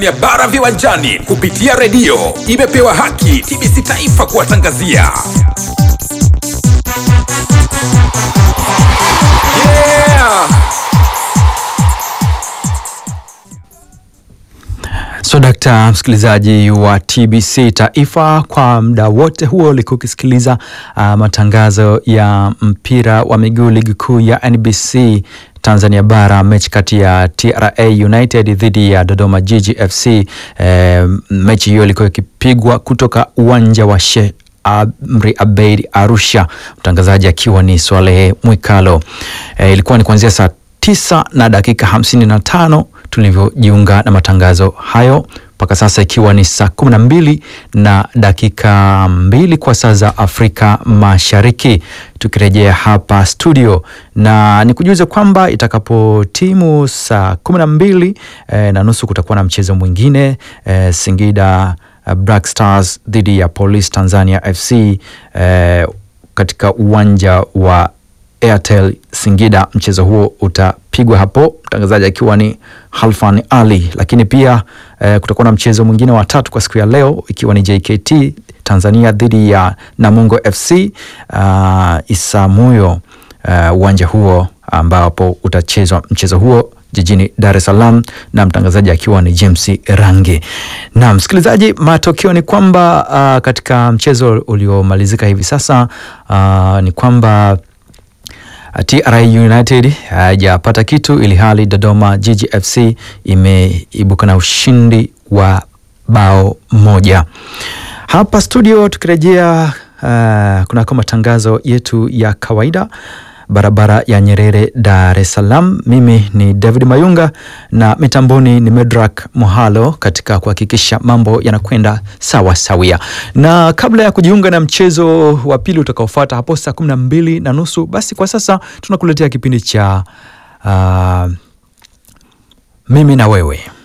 ya bara viwanjani kupitia redio imepewa haki TBC Taifa kuwatangazia. Yeah! So dakta msikilizaji wa TBC Taifa, kwa muda wote huo ulikuwa ukisikiliza uh, matangazo ya mpira wa miguu ligi kuu ya NBC Tanzania bara, mechi kati ya TRA United dhidi ya Dodoma Jiji FC. Eh, mechi hiyo ilikuwa ikipigwa kutoka uwanja wa Sheikh Amri Abeid Arusha, mtangazaji akiwa ni Swalehe Mwikalo. Eh, ilikuwa ni kuanzia saa tisa na dakika hamsini na tano tulivyojiunga na matangazo hayo mpaka sasa ikiwa ni saa kumi na mbili na dakika mbili kwa saa za Afrika Mashariki, tukirejea hapa studio na nikujuze kwamba itakapo timu saa kumi na mbili eh, na nusu kutakuwa na mchezo mwingine eh, Singida eh, Black Stars dhidi ya Police Tanzania FC eh, katika uwanja wa Airtel Singida. Mchezo huo utapigwa hapo, mtangazaji akiwa ni Halfan Ali. Lakini pia eh, kutakuwa na mchezo mwingine wa tatu kwa siku ya leo ikiwa ni JKT Tanzania dhidi ya Namungo FC uh, Isamuyo uwanja uh, huo ambapo utachezwa mchezo huo jijini Dar es Salaam na mtangazaji akiwa ni James Range. Na msikilizaji, matokeo ni kwamba uh, katika mchezo uliomalizika hivi sasa uh, ni kwamba TRA United hajapata uh, kitu ili hali Dodoma Jiji FC imeibuka na ushindi wa bao moja. Hapa studio tukirejea uh, kunako matangazo yetu ya kawaida barabara ya Nyerere, Dar es Salaam. Mimi ni David Mayunga na mitamboni ni Medrak Mohalo katika kuhakikisha mambo yanakwenda sawa sawia. Na kabla ya kujiunga na mchezo wa pili utakaofuata hapo saa kumi na mbili na nusu, basi kwa sasa tunakuletea kipindi cha uh, mimi na wewe.